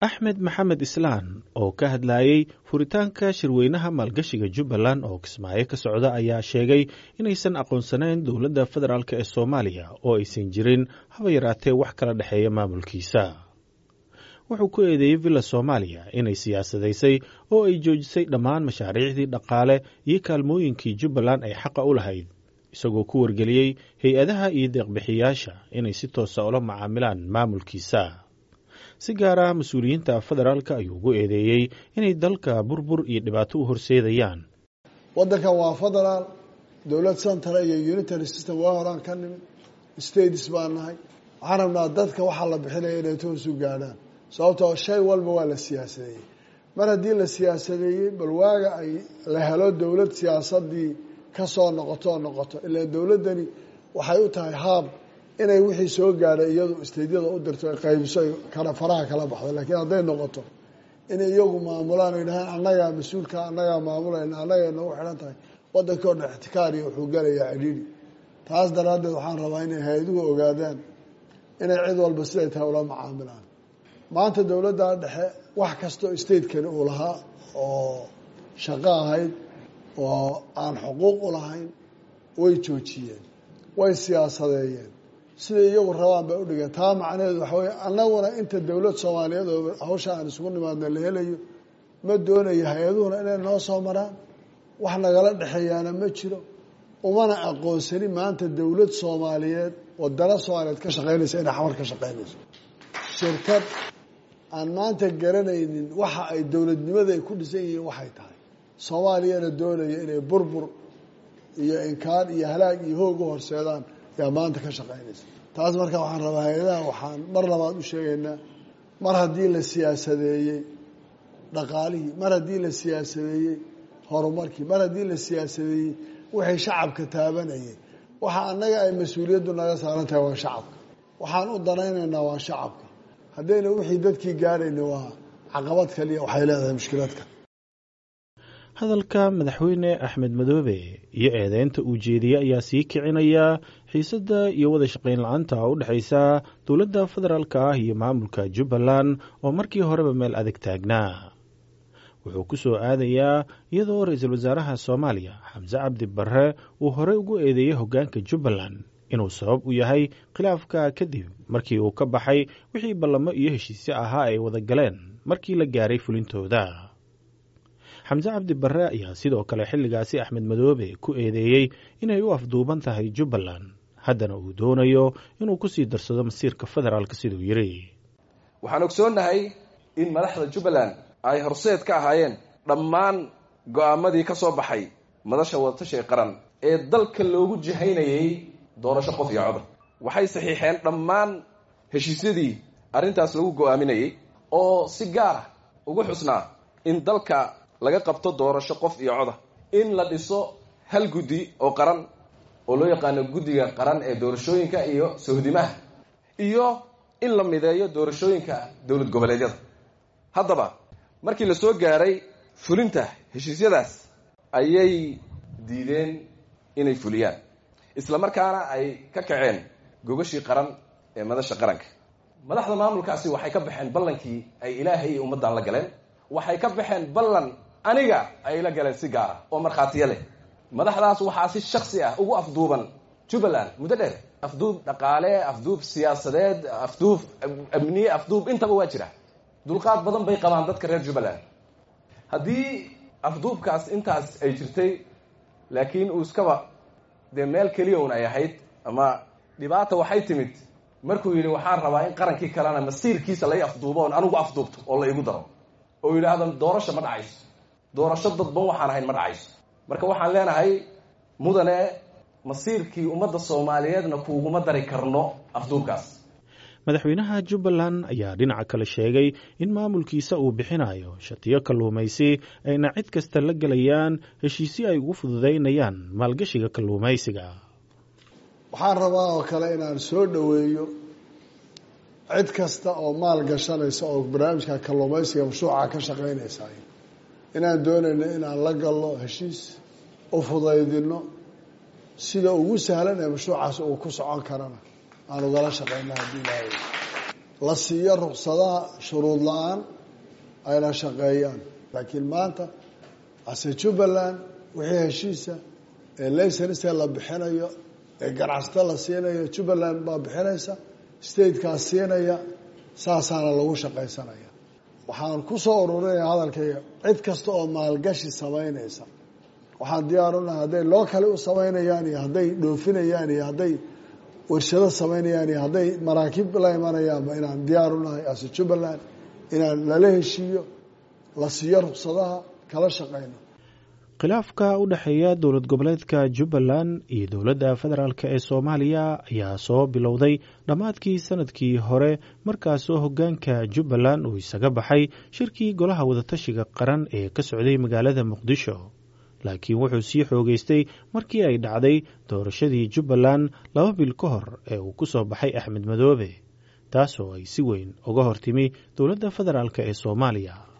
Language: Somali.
axmed maxamed islaan oo ka hadlayey furitaanka shirweynaha maalgashiga jubbaland oo kismaayo ka socda ayaa sheegay inaysan aqoonsanayn dowladda federaalk ee soomaaliya oo aysan jirin haba yaraatee wax kala dhexeeya maamulkiisa wuxuu ku eedeeyey villa soomaaliya inay siyaasadaysay oo ay joojisay dhammaan mashaariicdii dhaqaale iyo kaalmooyinkii jubbaland ay xaqa u lahayd isagoo ku wargeliyey hay-adaha iyo deeqbixiyaasha inay si toosa ula macaamilaan maamulkiisa si gaara mas-uuliyiinta federaalka ayuu ugu eedeeyey inay dalka burbur iyo dhibaato u horseedayaan waddankan waa federaal dowlad central iyo unitary system waa horaan ka nimid states baan nahay waxaan rabnaa dadka waxaa la bixinaya inay toos u gaadhaan sababtoo shay walba waa la siyaasadeeyey mar haddii la siyaasadeeyey bal waaga ay la helo dowlad siyaasadii kasoo noqoto oo noqoto ilaa dowladdani waxay u tahay haab inay wixii soo gaadhay iyadu isteydyada u dirto ay qaybiso ay kala faraha kala baxdo laakiin hadday noqoto inay iyagu maamulaan ay dhahaan annagaa mas-uulka annagaa maamulayna annagay nagu xidhan tahay waddankii o dhan ixtikaariya wuxuu galayaa cidhiidhi taas daraaddeed waxaan rabaa inay hay-aduhu ogaadaan inay cid walba siday tahay ula macaamilaan maanta dowladda dhexe wax kastoo statekani uu lahaa oo shaqo ahayd oo aan xuquuq u lahayn way joojiyeen way siyaasadeeyeen siday iyagu rabaan bay udhigeen taa macnaheedu waxa weye annaguna inta dowlad soomaaliyeed oo hawsha aan isugu nimaadna la helayo ma doonayo hay-aduhuna inay noo soo maraan wax nagala dhexeeyaana ma jiro umana aqoonsani maanta dowlad soomaaliyeed wadana soomaaliyeed ka shaqeynaysa inay xamar ka shaqeynayso shirkad aan maanta garanaynin waxa ay dowladnimada ay ku dhisan yihiin waxay tahay soomaaliyana doonaya inay burbur iyo inkaan iyo halaag iyo hoog u horseedaan yaa maanta ka shaqeynaysa taas marka waxaan rabaa hay-adaha waxaan mar labaad u sheegaynaa mar haddii la siyaasadeeyey dhaqaalihii mar haddii la siyaasadeeyey horumarkii mar haddii la siyaasadeeyey wixii shacabka taabanayay waxa annaga ay mas-uuliyaddu naga saaran tahay waa shacabka waxaan u danaynaynaa waa shacabka haddayna wixii dadkii gaadhayna waa caqabad kaliya waxay leedahay mushkiladka hadalka madaxweyne axmed madoobe iyo eedeynta uu jeediyey ayaa sii kicinaya xiisadda iyo wada shaqayn la-aanta u dhexaysa dowladda federaalk ah iyo maamulka jubbaland oo markii horeba meel adag taagnaa wuxuu ku soo aadayaa iyadoo ra-iisul wasaaraha soomaaliya xamse cabdi barre uu horey ugu eedeeyey hoggaanka jubbaland inuu sabab u yahay khilaafka kadib markii uu ka baxay wixii ballamo iyo heshiisyo ahaa ay wada galeen markii la gaaray fulintooda xamse cabdi barre ayaa sidoo kale xilligaasi axmed madoobe ku eedeeyey inay u afduuban tahay jubbaland haddana uu doonayo inuu kusii darsado masiirka federaalk siduu yidhi waxaan ogsoonnahay in madaxda jubbaland ay horseed ka ahaayeen dhammaan go-aamadii ka soo baxay madasha wadatashiga qaran ee dalka loogu jihaynayay doorasho qof iyo codar waxay saxiixeen dhammaan heshiisyadii arrintaas lagu go-aaminayay oo si gaara ugu xusnaa in dalka laga qabto doorasho qof iyo coda in la dhiso hal guddi oo qaran oo loo yaqaano guddiga qaran ee doorashooyinka iyo sohdimaha iyo in la mideeyo doorashooyinka dowlad goboleedyada haddaba markii la soo gaaray fulinta heshiisyadaas ayay diideen inay fuliyaan isla markaana ay ka kaceen gogashii qaran ee madasha qaranka madaxda maamulkaasi waxay ka baxeen ballankii ay ilaahay iyo ummaddan la galeen waxay ka baxeen ballan aniga ay la galeen si gaara oo markhaatiyo leh madaxdaas waxaa si shaksi ah ugu afduuban jubbaland muddo dheer afduub dhaqaale afduub siyaasadeed afduub amniye afduub intaba waa jira dulqaad badan bay qabaan dadka reer jubbaland haddii afduubkaas intaas ay jirtay laakiin uu iskaba dee meel keliya un ay ahayd ama dhibaata waxay timid markuu yidhi waxaan rabaa in qarankii kalena masiirkiisa lay afduubo oon anigu afduubto oo la igu daro oo yidhaahda doorasho ma dhacayso doorasho dadban waxaan ahayn ma dhacayso marka waxaan leenahay mudane masiirkii ummadda soomaaliyeedna kuuguma dari karno afduubkaas madaxweynaha jubbaland ayaa dhinaca kale sheegay in maamulkiisa uu bixinayo shatiyo kalluumaysi ayna cid kasta la gelayaan heshiisyo ay ugu fududaynayaan maalgashiga kalluumaysiga waxaan rabaa oo kale inaan soo dhoweeyo cid kasta oo maal gashanaysa oo barnaamijka kalluumaysiga mashruuca ka shaqeynaysa inaan doonayno inaan la galno heshiis u fudaydino sida ugu sahlan ee mashruucaas uu ku socon karana aan ugala shaqeyna haddii ilaahay la siiyo ruksadaha shuruud la-aan ayna shaqeeyaan laakiin maanta ase jubbaland wixii heshiisa ee laysense la bixinayo ee ganacsato la siinayo jubbaland baa bixinaysa statekaas siinaya saasaana lagu shaqaysanaya waxaan ku soo ururinaya hadalkayga cid kasta oo maalgashi samaynaysa waxaan diyaar unahay hadday loo kale u samaynayaan iyo hadday dhoofinayaan iyo hadday warshado samaynayaan iyo hadday maraakiib la imanayaanba inaan diyaar unahay ase jubbaland inaan lala heshiiyo la siiyo ruksadaha kala shaqayno khilaafka u dhexeeya dowlad goboleedka jubbaland iyo dowladda federaalk ee soomaaliya ayaa soo bilowday dhammaadkii sanadkii hore markaasoo hoggaanka jubbaland uu isaga baxay shirkii golaha wadatashiga qaran ee ka socday magaalada muqdisho laakiin wuxuu sii xoogeystay markii ay dhacday doorashadii jubbaland laba bil ka hor ee uu ku soo baxay axmed madoobe taasoo ay si weyn uga hortimi dowladda federaalk ee soomaaliya